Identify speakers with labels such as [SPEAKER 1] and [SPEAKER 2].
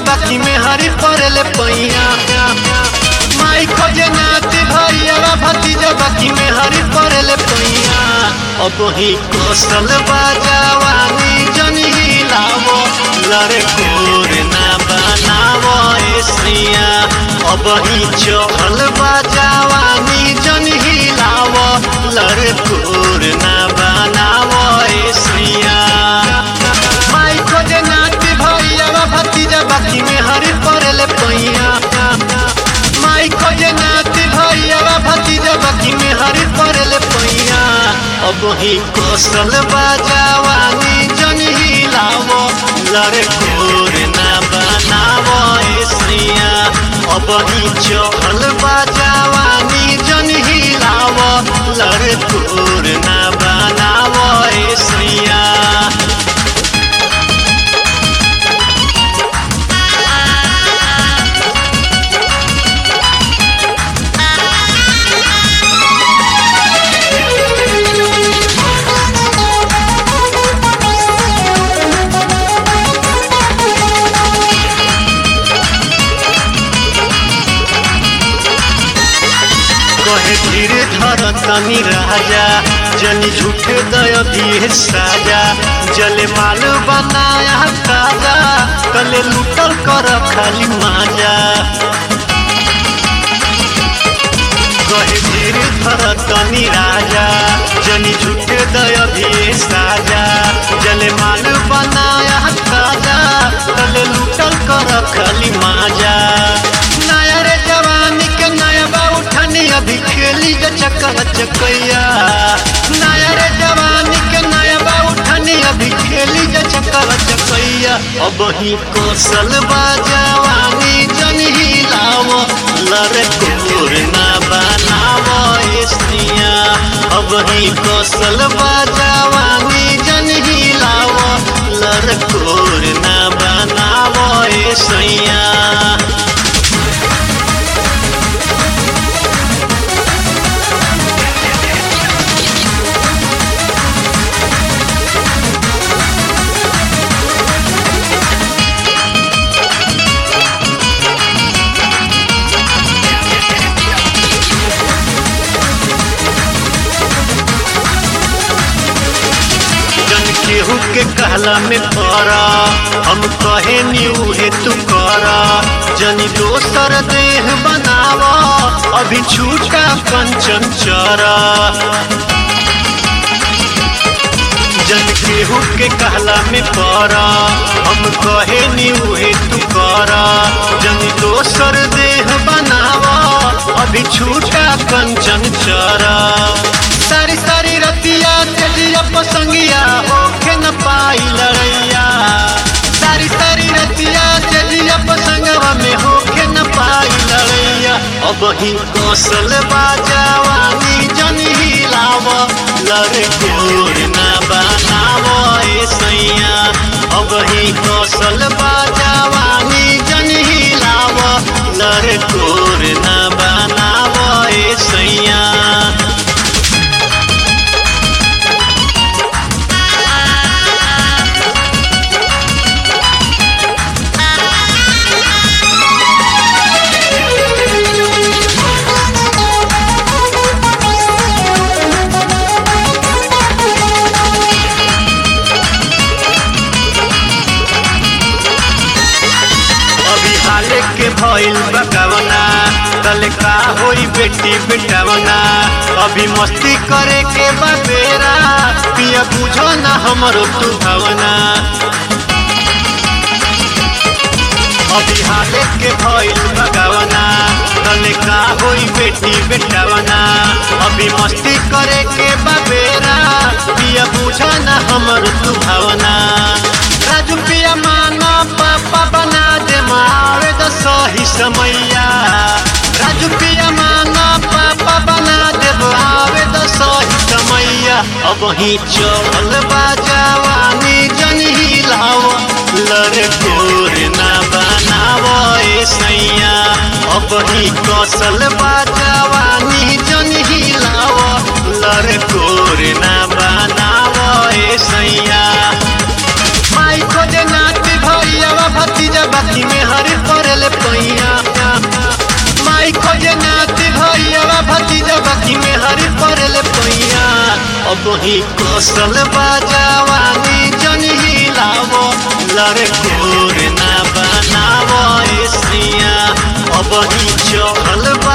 [SPEAKER 1] बाकी में हरी पड़ले पैया माई खोजे नाती भैया भतीजा बाकी में हरी पड़ले पैया अब ही कौशल बाजावानी जनी हिलावो लड़े कोर ना बनावो एसिया अब ही चहल बाजावानी जनी हिलावो लड़े कोर ना बनावो एसिया माई खोजे नाती भैया भतीजा बाकी में हरी पड़ले पैया माई खोजे नाती भैया भतीजा बाकी में हरी पड़ले पैया अब ही कौशल बाजावानी जन हिलावो लड़े कोर ना बनावो एसिया अब ही चहल बाजावानी जन हिलावो लड़े कोर ना बनावो एसिया कहे धीरे धर तनी राजा जनी झूठे दय दिए साजा जले माल बनाया ताजा तले लुटल कर खाली माजा कहे धीरे धर तनी राजा जनी झूठे दय दिए साजा जले माल बनाया ताजा तले लुटल कर खाली माजा नया रे जवानी के नया बा उठानी अभी खेली जा चक्कर चकैया नया रे जवानी के नया बा उठानी अभी खेली जा चक्कर चकैया अब ही कौशल बाजावानी जन हिलावो लरे कोर ना बनावो एसिया अब ही कौशल बाजावानी जन हिलावो लरे कोर ना बनावो एसिया जन केहू के कहला में पड़ा हम कहे नी उहे तू करा जनी दोसर देह बनावा अभी छूटा कंचन चरा जन केहू के कहला में पड़ा हम कहे नी उहे तू करा जनी दोसर देह बनावा अभी छूटा कंचन चरा सारी सारी रतिया तेजिया पसंगिया होके न पाई लड़ैया सारी सारी रतिया तेजिया पसंगवा में होके न पाई लड़ैया अब ही कौशल बाजावानी जन हिलाव लड़े कोर ना बनावो एसैया अब ही कौशल बाजावानी जन हिलाव लड़े कोर ना बनावो एसैया अभी हाले के भइल बकवना कल का होई बेटी बेटवना अभी मस्ती करे के बबेरा पिया बुझो ना हमरो तू भवना अभी हाले के भइल बकवना कल का होई बेटी बेटवना अभी मस्ती करे के बबेरा पिया बुझो ना हमरो तू भवना राजू पिया माना पापा बना दे मारे द सही समैया राजू पिया माना पापा बना दे आवे द सही समैया अब ही चल बाजावानी जन हिलाव लड़े कोर ना बनावो सैया अब ही कौशल बाजावानी जन हिलाव लड़े कोर ना बनावो सैया माई खोजे नाती भैया भतीजा बाकी में हर पैया माई खोजे नाती भैया भतीजा बाकी में हरी पड़ल पैया अब ही कौशल बाजावानी जन हिलावो लड़कोर ना बनावो एसिया अब ही चहल